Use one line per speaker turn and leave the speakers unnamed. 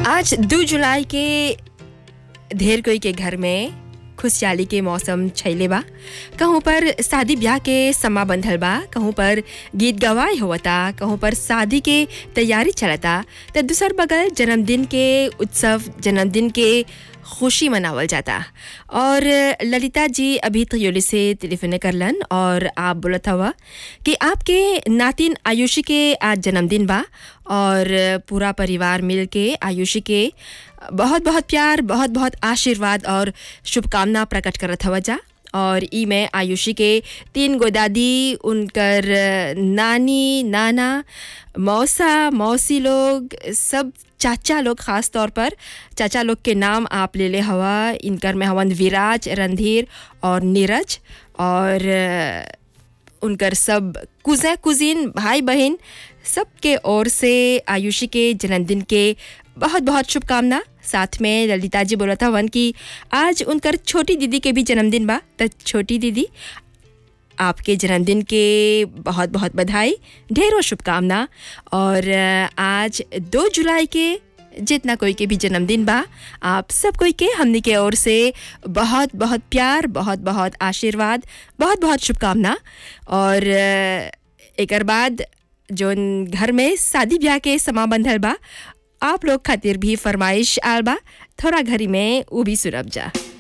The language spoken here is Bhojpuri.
आज दो जुलाई के ढेर कोई के घर में खुशहाली के मौसम छैले बा कहूँ पर शादी ब्याह के समा बंधल बा कहूँ पर गीत गवाई होवता कहूँ पर शादी के तैयारी चलता तो दूसर बगल जन्मदिन के उत्सव जन्मदिन के खुशी मनावल जाता और ललिता जी अभी त्रियोली से टेलीफोन करलन और आप बोलत हवा कि आपके नातिन आयुषी के आज जन्मदिन बा और पूरा परिवार मिल के आयुषी के बहुत बहुत प्यार बहुत बहुत आशीर्वाद और शुभकामना प्रकट करत हवा जा और ई में आयुषी के तीन गो दादी उनकर नानी नाना मौसा मौसी लोग सब चाचा लोग ख़ास तौर पर चाचा लोग के नाम आप ले ले हवा इनकर में हवन विराज रणधीर और नीरज और उनकर सब कुज़े कुजिन भाई बहन सबके ओर से आयुषी के जन्मदिन के बहुत बहुत शुभकामना साथ में ललिता जी बोला था वन कि आज उनकर छोटी दीदी के भी जन्मदिन बा तो छोटी दीदी आपके जन्मदिन के बहुत बहुत बधाई ढेरों शुभकामना और आज दो जुलाई के जितना कोई के भी जन्मदिन बा आप सब कोई के हमने के ओर से बहुत बहुत प्यार बहुत बहुत आशीर्वाद बहुत बहुत शुभकामना और एक बाद जो घर में शादी ब्याह के समा बंधल बा आप लोग खातिर भी फरमाइश आल बा थोड़ा घरी में वो भी सुनब जा